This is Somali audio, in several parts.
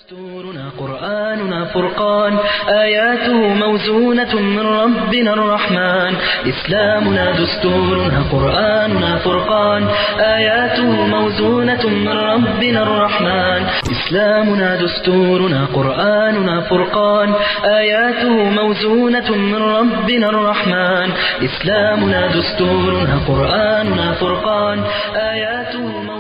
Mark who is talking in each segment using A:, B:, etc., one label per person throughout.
A: دستورنا قرآننا فرقان آياته موزونة من ربنا الرحمن إسلامنا دستورنا قرآننا فرقان آياته موزونة من ربنا الرحمن إسلامنا دستورنا قرآننا فرقان آياته موزونة من ربنا الرحمن إسلامنا دستورنا قرآننا فرقان آياته موزونة من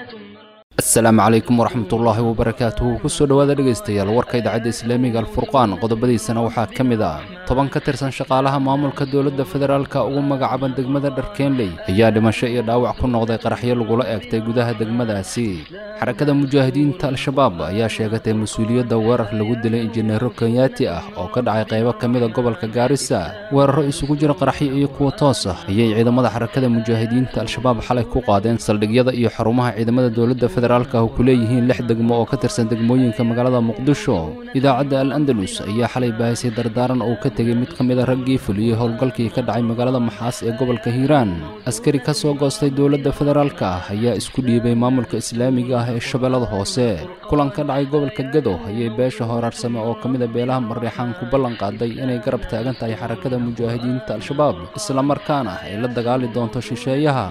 B: asalaamu calaykum waraxmatullaahi wabarakaatuhu kusoo dhowaada dhegaystayaal warka idaacadda islaamiga alfurqaan qodobadiisana waxaa ka mid ah toban ka tirsan shaqaalaha maamulka dowladda federaalka ugu magacaaban degmada dharkeenley ayaa dhimasho iyo dhaawac ku noqday qaraxyo lagula eegtay gudaha degmadaasi xarakada mujaahidiinta al-shabaab ayaa sheegatay mas-uuliyadda weerar lagu dilay injineero kenyaati ah oo ka dhacay qaybo ka mida gobolka gaarisa weeraro isugu jira qaraxyo iyo kuwa toos ah ayay ciidamada xarakada mujaahidiinta al-shabaab xalay ku qaadeen saldhigyada iyo xarumaha ciidamada dowladda federaalka oo ku leeyihiin lix degmo oo ka tirsan degmooyinka magaalada muqdisho idaacadda al andalus ayaa xalay baahisay dardaaran oo ka tegey mid ka mid a raggii fuliyey howlgalkii ka dhacay magaalada maxaas ee gobolka hiiraan askari ka soo goostay dowladda federaalka ah ayaa isku dhiibay maamulka islaamiga ah ee shabeellada hoose kulan ka dhacay gobolka gado ayay beesha horaarsame oo ka mid a beelaha mareexaan ku ballan qaaday inay garab taagan tahay xarakada mujaahidiinta al-shabaab islamarkaana ay la dagaali doonto shisheeyaha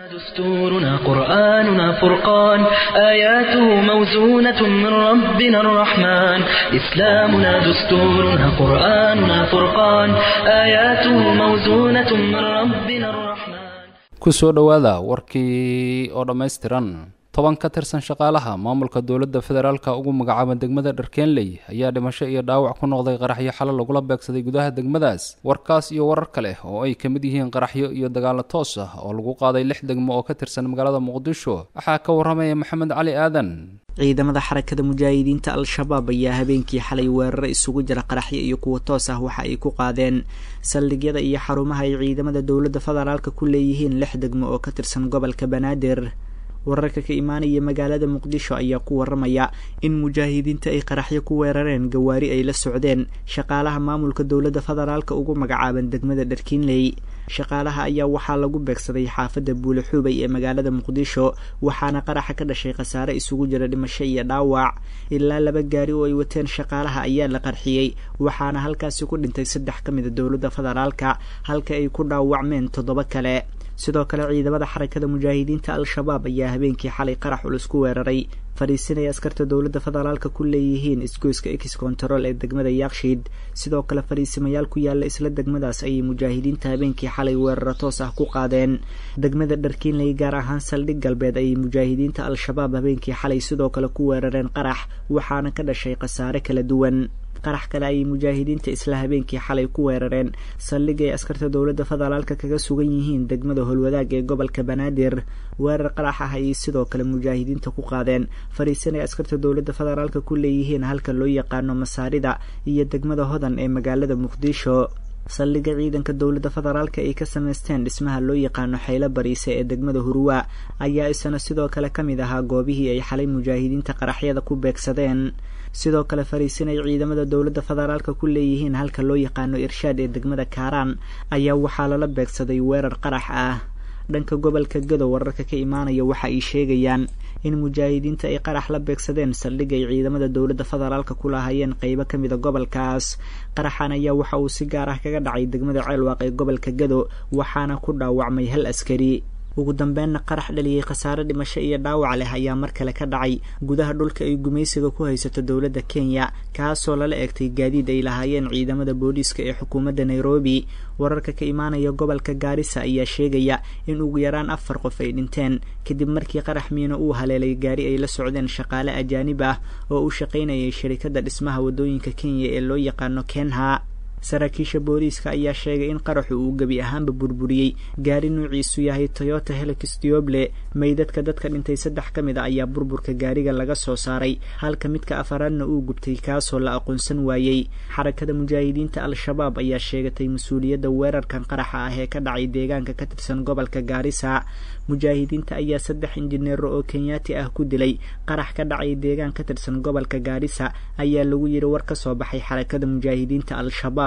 A: دستورنا قرآننا فرقان آياته موزونة من ربنا الرحمن إسلامنا دستورنا قرآننا فرقان آياته موزونة من ربنا الرحمن
B: kusoo dhowaada warkii oo dhammaystiran toban ka tirsan shaqaalaha maamulka dowladda federaalka ugu magacaaban degmada dharkeenley ayaa dhimasho iyo dhaawac ku noqday qaraxyo xalo lagula beegsaday gudaha degmadaas warkaas iyo warar kale oo ay ka mid yihiin qaraxyo iyo dagaalo toos ah oo lagu qaaday lix degmo oo ka tirsan magaalada muqdisho waxaa ka waramaya maxamed cali aadan
C: ciidamada xarakada mujaahidiinta al-shabaab ayaa habeenkii xalay weeraro isugu jira qaraxyo iyo kuwa toos ah waxa ay ku qaadeen saldhigyada iyo xarumaha ay ciidamada dowladda federaalka ku leeyihiin lix degmo oo ka tirsan gobolka banaadir wararka ka imaanaya magaalada muqdisho ayaa ku waramaya in mujaahidiinta ay qaraxyo ku weerareen gawaari ay la socdeen shaqaalaha maamulka dowladda federaalka ugu magacaaban degmada dharkiinley shaqaalaha ayaa waxaa lagu beegsaday xaafadda buulixuubay ee magaalada muqdisho waxaana qaraxa ka dhashay khasaare isugu jira dhimasho iyo dhaawac ilaa laba gaari oo ay wateen shaqaalaha ayaa la qarxiyey waxaana halkaasi ku dhintay saddex ka mida dowladda federaalka halka ay ku dhaawacmeen toddoba kale sidoo kale ciidamada xarakada mujaahidiinta al-shabaab ayaa habeenkii xalay qarax culus ku weeraray fadhiisinay askarta dowladda federaalka ku leeyihiin isgoyska ex control ee degmada yakshiid sidoo kale fadhiisimayaal ku yaala isla degmadaas ayay mujaahidiinta habeenkii xalay weeraro toos ah ku qaadeen degmada dharkiinley gaar ahaan saldhig galbeed ayay mujaahidiinta al-shabaab habeenkii xalay sidoo kale ku weerareen qarax waxaana ka dhashay khasaare kala duwan qarax kale ayay mujaahidiinta isla habeenkii xalay ku weerareen saldhig ay askarta dowladda federaalka kaga sugan yihiin degmada holwadaag ee gobolka banaadir weerar qarax ah ayay sidoo kale mujaahidiinta ku qaadeen fariisan ay askarta dowladda federaalka ku leeyihiin halka loo yaqaano masaarida iyo degmada hodan ee magaalada muqdisho saldhigga ciidanka dowladda federaalka ay ka samaysteen dhismaha loo yaqaano xaylo bariise ee degmada hurwa ayaa isana sidoo kale ka mid ahaa goobihii ay xalay mujaahidiinta qaraxyada ku beegsadeen sidoo kale fariisin ay ciidamada dowladda federaalka ku leeyihiin halka loo yaqaano irshaad ee degmada kaaraan ayaa waxaa lala beegsaday weerar qarax ah dhanka gobolka gado wararka ka imaanaya waxa ay sheegayaan in mujaahidiinta ay qarax la beegsadeen saldhig ay ciidamada dowladda federaalka ku lahaayeen qeybo ka mida gobolkaas qaraxan ayaa waxa uu si gaar ah kaga dhacay degmada ceelwaaq ee gobolka gado waxaana ku dhaawacmay hal askari ugu dambeynna qarax dhaliyey khasaare dhimasho iyo dhaawac leh ayaa mar kale ka dhacay gudaha dhulka ay gumaysiga ku haysato dowladda kenya kaasoo lala eegtay gaadiid ay lahaayeen ciidamada booliiska ee xukuumadda nairobi wararka ka imaanaya gobolka gaarisa ayaa sheegaya in ugu yaraan afar qof ay dhinteen kadib markii qarax miino uu haleelay gaari ay la socdeen shaqaale ajaanib ah oo u shaqaynayay shirikadda dhismaha waddooyinka kenya ee loo yaqaano kenha saraakiisha booliiska ayaa sheegay in qaraxu uu gebi ahaanba burburiyey gaari nuuciisu yahay toyota helix dioble meydadka dadka dhintay saddex ka mid a ayaa burburka gaariga laga soo saaray halka midka afaraadna uu gubtay kaasoo la aqoonsan waayey xarakada mujaahidiinta al-shabaab ayaa sheegatay mas-uuliyadda weerarkan qaraxa ah ee ka dhacay deegaanka ka tirsan gobolka gaarisa mujaahidiinta ayaa saddex injineero oo kenyaati ah ku dilay qarax ka dhacay deegaan ka tirsan gobolka gaarisa ayaa lagu yidhi war ka soo baxay xarakada mujaahidiinta al-shabaab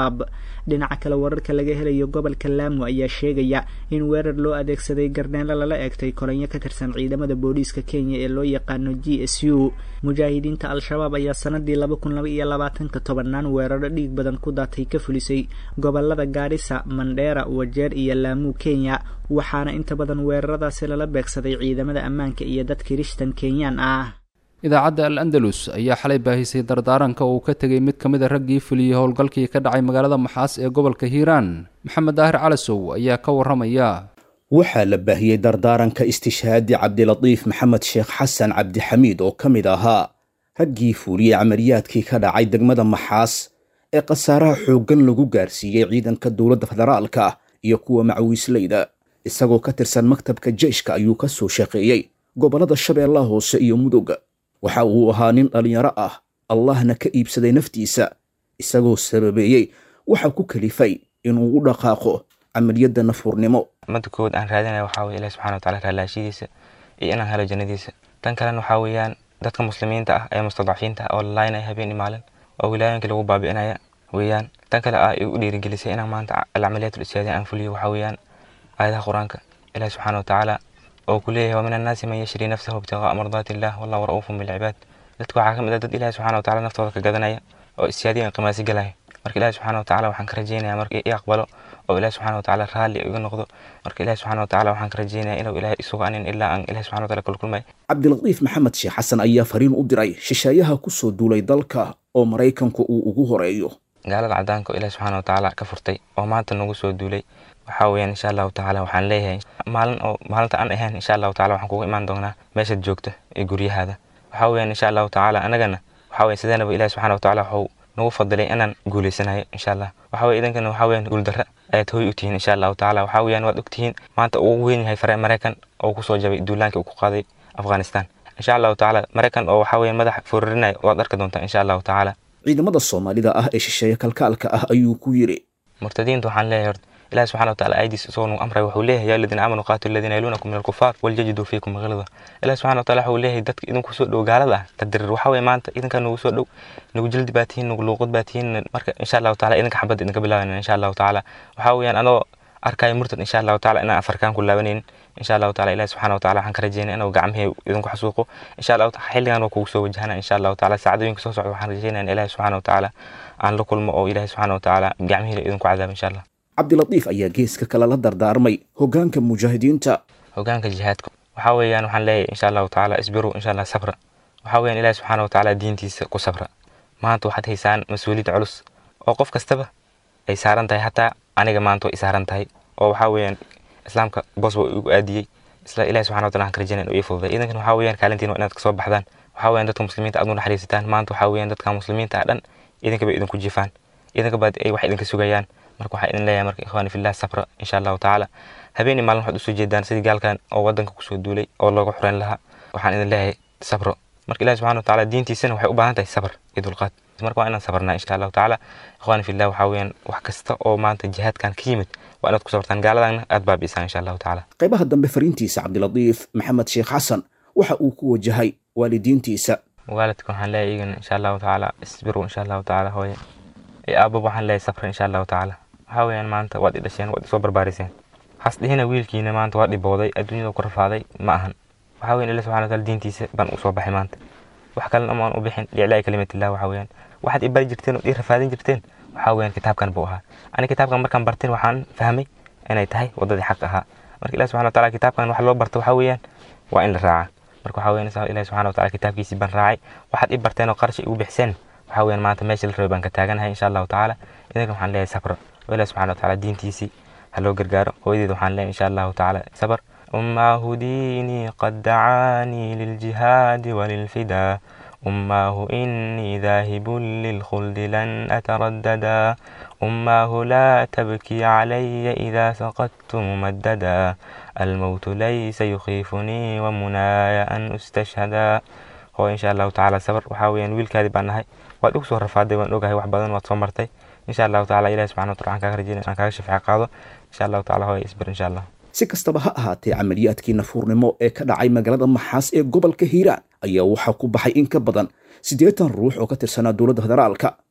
C: al-shabaab dhinaca kale wararka laga helayo gobolka laamo ayaa sheegaya in weerar loo adeegsaday garneelo lala eegtay kolanyo ka tirsan ciidamada booliiska kenya ee loo yaqaano g s u mujaahidiinta al-shabaab ayaa sanadii laba kun laba iyo labaatanka tobannaan weeraro dhiig badan ku daatay ka fulisay gobolada gaarisa mandheera wajeer iyo laamuu kenya waxaana inta badan weeraradaasi lala beegsaday ciidamada ammaanka iyo dad kirishtan kenyaan ah
B: idaacadda al andalus ayaa xalay baahisay dardaaranka uu ka tegay mid ka mid a raggii fuliyey howlgalkii ka dhacay magaalada maxaas ee gobolka hiiraan maxamed daahir calasow ayaa ka warramaya
D: waxaa la baahiyey dardaaranka istishhaadi cabdilatiif maxamed sheekh xasan cabdixamiid oo ka mid ahaa raggii fuuliyey camaliyaadkii ka dhacay degmada maxaas ee khasaaraha xooggan lagu gaarsiiyey ciidanka dowladda federaalka iyo kuwa macawiisleyda isagoo ka tirsan maktabka jeyshka ayuu ka soo shaqeeyey gobollada shabeellaha hoose iyo mudugga waxa uu ahaa nin dhallinyaro ah allahna ka iibsaday naftiisa isagoo sababeeyey waxa ku kalifay inuu u dhaqaaqo camaliyadda nafuurnimo
E: mada kood aan raadinaya waxaa weye ilahi subxana watacala raalaashidiisa iyo inaan helo jannadiisa tan kalena waxaa weeyaan dadka muslimiinta ah ee mustadcafiinta ah oo la laynaya habeen iyo maalin oo wilaayooyinka lagu baabi'inaya weeyaan tan kale ah ay u dhiirigelisay inaan maanta alcamaliyaat ulistiyaadi aan fuliyo waxaa weeyaan aayadaha qur-aanka ilahi subxaana watacaala oo ku leeyahay wa min annaasi man yashri nafsahu ibtiqaa'a mardaati illah wallahu ra'uufun bilcibaad dadka waxaa ka mid ah dad ilahi subxana watacala naftooda ka gadanaya oo istiyaadiyan qimaasi galaya marka ilahi subxana watacala waxaan ka rajeynaya marka i aqbalo oo ilahi subxana watacala raalli iga noqdo marka ilahi subxana watacala waxaan ka rajeynaya inuu ilahay isugu anin ilaa aan ilahi subxana watacala kulkulmay
D: cabdilatiif maxamed sheekh xasan ayaa fariin u diray shisheeyaha ku soo duulay dalka oo maraykanku uu ugu horeeyo
E: gaalada cadaanka oo ilahi subxana watacaala ka furtay oo maanta nagu soo duulay waxaa weeyaan insha allahu tacala waxaan leeyahay maalin oo maalinta aan ahayn insha allahu tacala waxaan kugu imaan doonaa meeshaad joogto ee guryahaada waxaa weeyaan insha allahu tacala anagana waxaa weeye sideenaba ilahi subxana watacala waxuu nagu fadilay inaan guuleysanayo insha allah waxaa weye idankana waxaa weeyaan guuldarra ayaad hooy u tihiin insha allahu tacala waxaa weeyaan waad ogtihiin maanta uu ugu weyn yahay fare maraykan oo kusoo jabay duulaankii uu ku qaaday afghanistan insha allahu tacala maraykan oo waxaa weeyaan madax foorarinaya waad arki doontaa insha allahu tacala
D: ciidamada soomaalida ah ee shisheeye kalkaalka ah ayuu ku yidhi
E: murtadiinta waxaan leeyahay horta ilahi subxana watacala aydiis isagoo nagu amray wuxuu leeyahay yaa aladiina aamanuu qaatilu aladiina yaluunakum min alkufaar waljajiduu fiikum gilda ilahi subxana watacala wuxuu leeyahay dadka idinku soo dhow gaalada ah tadirir waxaa weye maanta idinkaa nagu soo dhow nagu jildi baa tihiin nagu luuqad baa tihiin marka insha allahu tacala idinka xabadda idinka bilaabayna insha allahu tacala waxaa weeyaan adoo arkaayo murtad insha allahu tacala inaan afarkaan ku laabanaynin insha allahu tacala ilahi subxana watacala waxaan ka rajeynaya inuu gacmihii idinku xasuuqo insha allahu tacala xilligan waa kugu soo wajahana insha allahu tacala saacadooyinka soo socda waxaan rajeynaya in ilahi subxana watacala aan la kulmo oo ilahi subxana watacala gacmihii idinku cadaabo insha allah
D: cabdilatiif ayaa geeska kale la dardaarmay hoggaanka mujaahidiinta
E: hoggaanka jihaadka waxaa weeyaan waxaan leeyahay insha allahu tacala isbiru insha allah sabra waxaa weeyaan ilahi subxana watacala diintiisa ku sabra maanta waxaad haysaan mas-uuliyad culus oo qof kastaba ay saaran tahay hataa aniga maanta way saaran tahay oo waxaa weeyaan islaamka boos waa igu aadiyey isla ilahi subxana watala waxaan ka rajeynaya inuu ii fududay idankan waxaa weeyaan kaalintiin waa inaad kasoo baxdaan waxaa weeyaan dadka muslimiinta aad u naxariisataan maanta waxaa weeyaan dadka muslimiinta ah dhan idinka bay idinku jifaan idinka baad ay wax idinka sugayaan marka waxaa idin leeyahay marka ikhwaani fillah sabra insha allahu tacaala habeeni maalin waxaad usoo jeedaan sidii gaalkan oo wadanka kusoo duulay oo looga xureyn lahaa waxaan idin leeyahay sabro marka ilahi subxana watacala diintiisana waxay u baahan tahay sabr iyo dulqaad marka waa inaan sabarnaa insha allahu tacaala ikhwaani fillah waxaa weeyaan wax kasta oo maanta jihaadkan ka yimid waa inaad ku sabartaan gaaladana aad baabi'isaan insha allahu tacaala
D: qaybaha dambe fariintiisa cabdilatiif maxamed sheekh xasan waxa uu ku wajahay waalidiintiisa
E: waalidka waxaan leeyahay iyagana insha allahu tacaala isbiru insha allahu tacaala hooye iyo aababa waxaan leeyahay sabra insha allahu tacaala waxaa weeyaan maanta waad i dhasheen waad isoo barbaariseen has dhihina wiilkiina maanta waa dhibooday adduunyada ku rafaaday ma ahan waxaa weyan ilahi subxana wataala diintiisa baan usoo baxay maanta wax kalena amaan u bixin liiclaa'i kalimatillah waxaa weeyaan waxaad i bari jirteen ood ii rafaadin jirteen waxaa weeyaan kitaabkan buu ahaa ani kitaabkan markaan barteen waxaan fahmay inay tahay waddadii xaq ahaa marka ilahi subxana wataala kitaabkan wax loo barta waxaa weeyaan waa in la raaca marka waxaa weeyaan ilahi subxana wataala kitaabkiisii baan raacay waxaad i barteen oo qarshi igu bixiseen waxaa weeyaan maanta meesha la rabay baan ka taaganahay insha allahu tacaala idinka waxaan leeyahay sabra oo ilahi subxana wataala diintiisii ha loo gargaaro hooyadeed waxaan leeyahay insha allahu tacaala sabr أماه ديني قد دعاني للجهاد وللفدا أماه إني ذاهب للخلد لن أترددا أماه لا تبكي علي إذا سقطت ممددا الموت ليس يخيفني ومناي أن أستشهدا هو إن شاء الله تعالى صبر وحاويا ويل كاذب عنها waad ugu soo rafaaday waan ogahay wax badan waad soo martay insha allahu tacala ilahi subxana watala waxaan kaaga rajeyna aan kaaga shafeec qaado insha allahu tacala hooya isbir insha allah
D: si kastaba ha ahaatee camaliyaadkii nafuurnimo ee ka dhacay magaalada maxaas ee gobolka hiiraan ayaa waxaa ku baxay in ka badan siddeetan ruux oo ka tirsanaa dowladda federaalka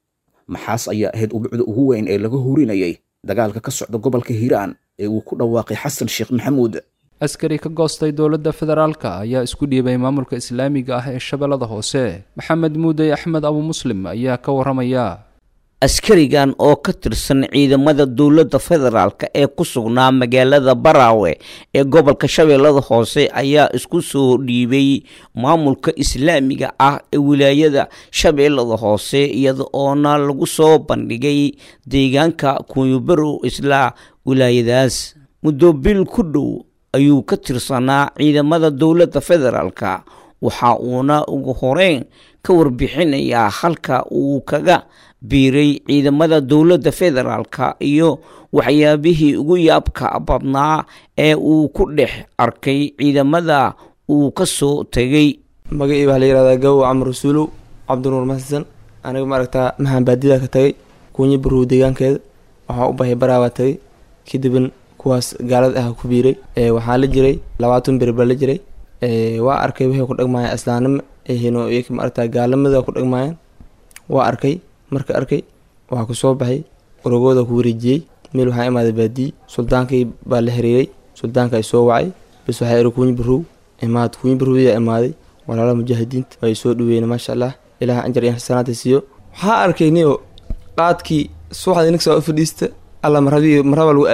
D: maxaas ayaa ahayd ubucda ugu weyn ee laga hurinayay dagaalka ka socda gobolka hiiraan ee uu ku dhawaaqay xasan sheekh maxamuud
B: askari ka goostay dowladda federaalka ayaa isku dhiibay maamulka islaamiga ah ee shabeellada hoose maxamed muudey axmed abu muslim ayaa ka warramaya
F: askarigan oo ka tirsan ciidamada dowladda federaalk ee ku sugnaa magaalada baraawe ee gobolka shabeellada hoose ayaa isku soo dhiibay maamulka islaamiga ah ee wilaayada shabeellada hoose iyada oona lagu soo bandhigay deegaanka kunyubarow islaa wilaayadaas muddo bil ku dhow ayuu ka tirsanaa ciidamada dowladda federaalka waxa uuna ugu horeyn ka warbixinayaa halka uu kaga biiray ciidamada dowladda federaalka iyo waxyaabihii ugu yaabka badnaa ee uu ku dhex arkay ciidamada uu ka soo tegay
G: magacii waxaa la yihahdaa gawow camar rasuulow cabdinuur maxasan aniga maaragtaa maxaan baadida ka tagay kuunyi barow deegaankeeda waxaa u bahay baraawaa tagay kadibn kuwaas gaalada ah ku biiray waxaa la jiray labaatan beri baa la jiray waa arkay waxay ku dhagmaayeen islaanimo ahino maaragtaa gaalamada ku dhagmaayeen waa arkay marka arkay waxaa ku soo baxay orogooda ku wareejiyey meel waxaa imaaday baadiyi suldaankii baa la xiriiray suldaanka ay soo wacay bas waxaa iri kuunyi barow imaad kuunyi barowyaa imaaday walaalaha mujaahidiinta ay soo dhaweeyeen maasha allah ilaah anjar iyo xasanaada siiyo waxaa arkay niyo qaadkii subaxda ininka soo fadhiista alla marhabii marhaba lagu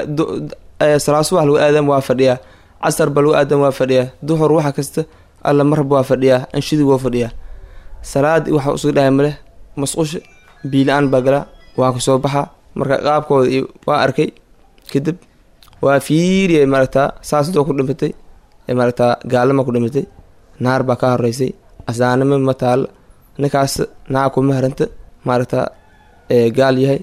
G: salaa subax lagu aadam waa fadhiyaa casar ba lagu aadam waa fadhiyaa duhur waxa kasta alla marhab waa fadhiyaa anshidi waa fadhiyaa salaadi waxa usuga dhahay maleh masqusha biila-aan baa galaa waa ku soo baxaa marka qaabkooda iyo waa arkay kadib waa fiiriyay maaragtaa saas doo ku dhimatay maaragtaa gaalama ku dhimatay naar baa ka horeysay asaanimo ma taalo ninkaas naa kuma haranta maaragtaa gaal yahay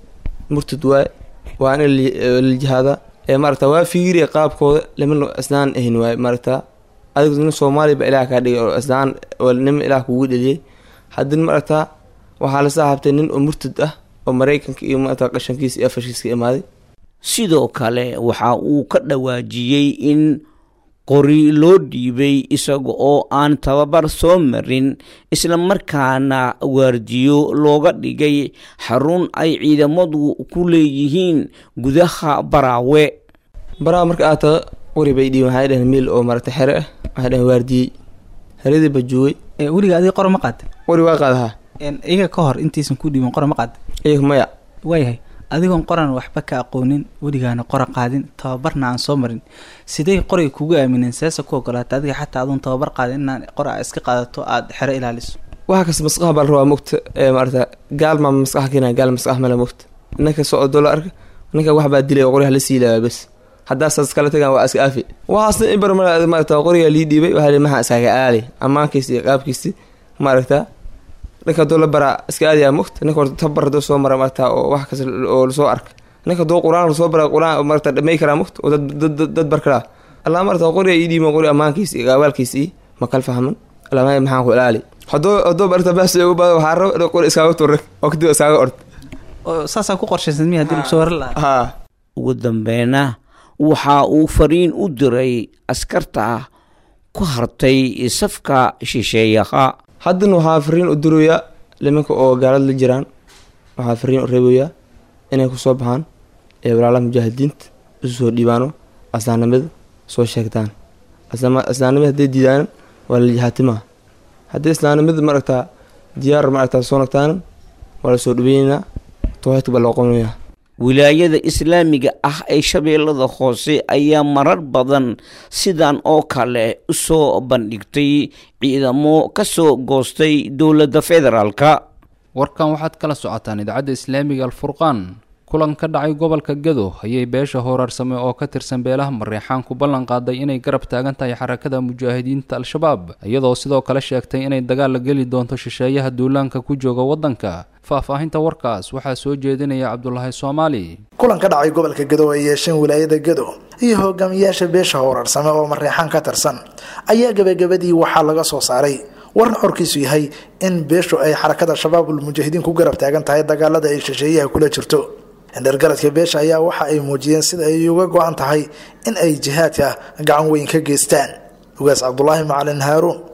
G: murtad waay waa in la jihaadaa maaragta waa fiiriya qaabkooda lama isnaan ahin waay maaragtaa adigu nin soomaaliya ba ilaah kaa dhigay oo isnaan nima ilaah kugu dheliyay haddina maaragtaa waxaa la saaxabtay nin oo murtad ah oo maraykanka iyo maarata qashankiisa iyo afashiiska imaaday
F: sidoo kale waxa uu ka dhawaajiyey in qori loo dhiibay isaga oo aan tababar soo marin islamarkaana waardiyo looga dhigay xarun ay ciidamadu ku leeyihiin gudaha baraawe
G: baraawe marka aad taga qori bay dhiiben waxay dhaheen miil oo maaragta xere ah waxay dhaheen waardiyey heradii ba joogay
H: weliga adiga qora ma qaadin
G: qori waa qaadahaa
H: iyaga ka hor intaysan ku dhiibin qora ma qaadin
G: iyaga maya
H: waayahay adigoon qoran waxba ka aqoonin weligaana qora qaadin tababarna aan soo marin sidey qoray kugu aamineen seesa ku ogolaata adiga xataa adoon tababar qaadin inaan qora iska qaadato aada xero ilaaliso
G: waxa kasta maskaxa baa la rabaa mogta maarata gaal maa maskaxa keenaya gaal maskax male mogta ninka soo odo la arka ninka wax baa dilay oo qoryaha la siilaya bes haddaa saas kala tagaan waa iska aafi waxaasna in bar maarata qoriga lii dhiibay waxaa maxaa iskaga aali ammaankiisi iyo qaabkiisi maaragta ninka haduu la baraa iska aadayaa mogta ninka horta tabar haduu soo mara maarata oo wax kasta oo lasoo arka ninka haduu qur-aan lasoo bara qur-aan maarata dhamay karaa mogta oo dad dad bar karaa allah maarata qoriga ii dhiiban qori ammaankiisi iyo gaawaalkiisi ii ma kal fahman allah maxaan ku ilaali haduu haduu barta baas ugu baado waxaa raba inuu qori iskaaga turre oo kadib iskaaga ord
H: saasaa ku qorshaysan miya hadii lagu soo waran lahaa
G: haa
F: ugu dambeena waxa uu fariin u diray askarta ku hartay safka shisheeyaha
G: haddana waxaa fariin u dirayaa limanka oo gaalada la jiraan waxaa fariin u reebayaa inay kusoo baxaan ee walaalaha mujaahidiinta isu soo dhiibaano aslaanimada soo sheegtaan aslaanimada hadday diidaan waa la jihaatimaa haddii islaamnimada maaragtaa diyaar maaragtaa soo nagtaan waa la soo dhaweynaa tawxiidka baa loo qonayaa
F: wilaayada islaamiga ah ee shabeellada hoose ayaa marar badan sidan oo kale u soo bandhigtay ciidamo ka soo goostay dowladda federaalka
B: warkan waxaad kala socotaan idaacadda islaamiga alfurqaan kulan ka dhacay gobolka gado ayay beesha hooraarsame oo ka tirsan beelaha mareexaan ku ballan qaaday inay garab taagan tahay xarakada mujaahidiinta al-shabaab iyadoo sidoo kale sheegtay inay dagaal la geli doonto shisheeyaha duulaanka ku jooga waddanka faahfaahinta warkaas waxaa soo jeedinaya cabdulaahi soomaali
I: kulan ka dhacay gobolka gado ay yeesheen wilaayada gado iyo hogaamiyaasha beesha hooraarsame oo mareexaan ka tirsan ayaa gebagabadii waxaa laga soo saaray warna xorkiisu yahay in beeshu ay xarakada shabaabul mujaahidiin ku garab taagan tahay dagaalada ay shisheeyaha kula jirto indhergaradka beesha ayaa waxa ay muujiyeen sida ay uga go-an tahay in ay jihaadka gacan weyn ka geystaan ugaas cabdulaahi macalin haaruun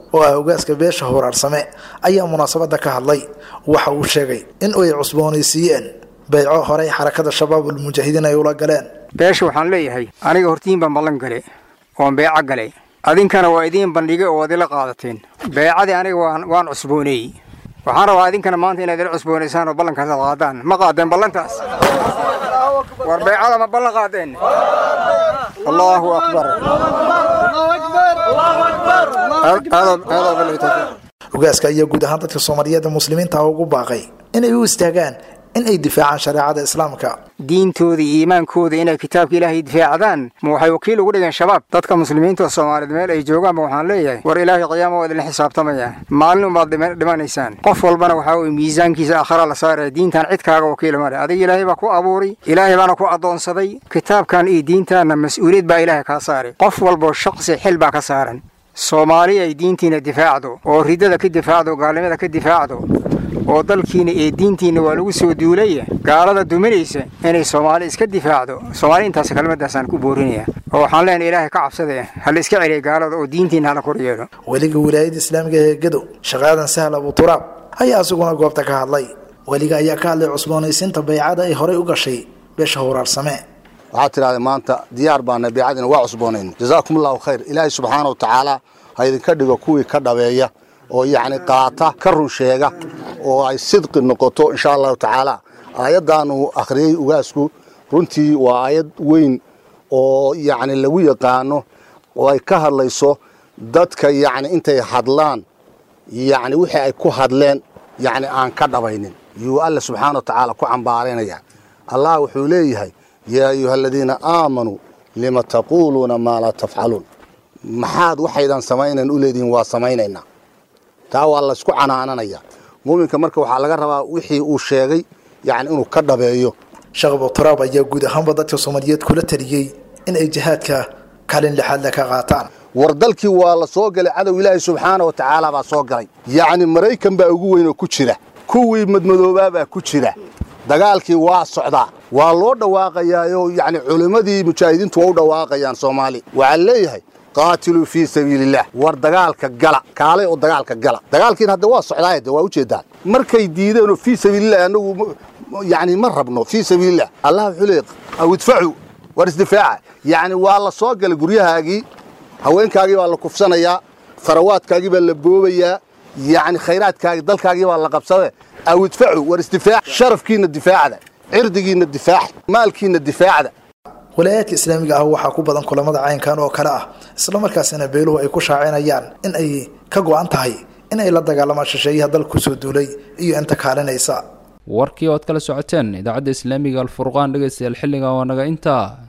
I: oo ah ogaaska beesha horaarsame ayaa munaasabada ka hadlay waxa uu sheegay in ay cusboonaysiiyeen beyco horey xarakada shabaabul mujaahidiin ay ula galeen
J: beesha waxaan leeyahay aniga hortiin baan ballan gale oon beeco galay adinkana waa idiin bandhigay oo ad ila qaadateen beecadii aniga waan cusbooneeyey waxaan rabaa idinkana maanta inaad ila cusboonaysaan oo ballankaas aad qaadaan ma qaadeen ballantaas war beecada ma ballan qaadeen allahu akbar
I: ogaaska ayaa guud ahaan dadka soomaaliyeed muslimiinta ugu baaqay inay u istaagaan in ay difaacaan shareecada islaamka
J: diintooda iyo iimaankooda inay kitaabka ilaahay difaacdaan ma waxay wakiil ugu dhigeen shabaab dadka muslimiinta oo soomaaliyeed meel ay joogaanba waxaan leeyahay war ilaahay qiyaama waa idinla xisaabtamaya maalin unbaad dhimanaysaan qof walbana waxaa weye miisaankiisa aakhara la saaraya diintan cid kaaga wakiila male adiga ilaahay baa ku abuuray ilaahay baana ku addoonsaday kitaabkan iyo diintaanna mas-uuliyad baa ilaahay kaa saaray qof walboo shaqsi xil baa ka saaran soomaali ay diintiina difaacdo oo ridada ka difaacdo gaalnimada ka difaacdo oo dalkiina iyo diintiina waa lagu soo duulaya gaalada duminaysa inay soomaali iska difaacdo soomaali intaas kelmadaasaan ku boorinaya oo waxaan leenahay ilaahay ka cabsade hala iska celiya gaalada oo diintiina hala kor yeelo
I: weliga wilaayada islaamiga ee gedo shaqaadan sahal abuturaab ayaa isaguna goobta ka hadlay weliga ayaa ka hadlay cusboonaysiinta baycada ay horey u gashay beesha horaarsame
K: waxaad tidhahday maanta diyaar baana beecadina waa cusboonayn jazaakum allahu khayr ilaahay subxaana wa tacaala ha idinka dhigo kuwii ka dhabeeya oo yacni qaata ka run sheega oo ay sidqi noqoto insha allahu tacaala aayaddaanu akhriyey ugaasku runtii waa aayad weyn oo yacni lagu yaqaano oo ay ka hadlayso dadka yacni intay hadlaan yacni wixii ay ku hadleen yacni aan ka dhabaynin yuu alla subxaana wa tacaala ku cambaaraynaya allah wuxuu leeyahay yaa ayuha aladiina aamanuu lima taquuluuna maa laa tafcaluun maxaad waxaydan samaynan u leedihiin waa samaynaynaa taa waa laysku canaananaya muuminka marka waxaa laga rabaa wixii uu sheegay yacni inuu ka dhabeeyo
I: sheekh abuturaab ayaa guud ahaanba dadka soomaaliyeed kula taliyey in ay jihaadka kaalin lixaadle ka qaataan
K: war dalkii waa la soo galay cadow ilaahay subxaana wa tacaala baa soo galay yacni maraykan baa ugu weyn oo ku jira kuwii madmadoobaabaa ku jira dagaalkii waa socdaa waa loo dhawaaqayaayo yacni culimmadii mujaahidiintu waa u dhawaaqayaan soomaali waxaa leeyahay qaatiluu fii sabiiliillah war dagaalka gala kaalay oo dagaalka gala dagaalkiina hadda waa socdaaya de waa ujeedaan markay diideenoo fii sabiililah annagu yacni ma rabno fii sabiililah allah wuxuu leeyahy aw idfacu war isdifaaca yacni waa la soo galay guryahaagii haweenkaagii baa la kufsanayaa farawaadkaagii baa la boobayaa yacni khayraadkaagii dalkaagii baa la qabsade aw idfacu war isdifaac sharafkiina difaacda cirdigiina difaac maalkiina difaacda
I: walaayaadka islaamiga ah waxaa ku badan kulamada caynkan oo kale ah islamarkaasina beeluhu ay ku shaacinayaan in ay ka go-an tahay in ay la dagaalamaan shisheeyaha dalka kusoo duulay iyo inta kaalinaysa
B: warkii ood kala socoteen idaacadda islaamiga alfurqaan dhegaystayaal xilligan waa naga intaa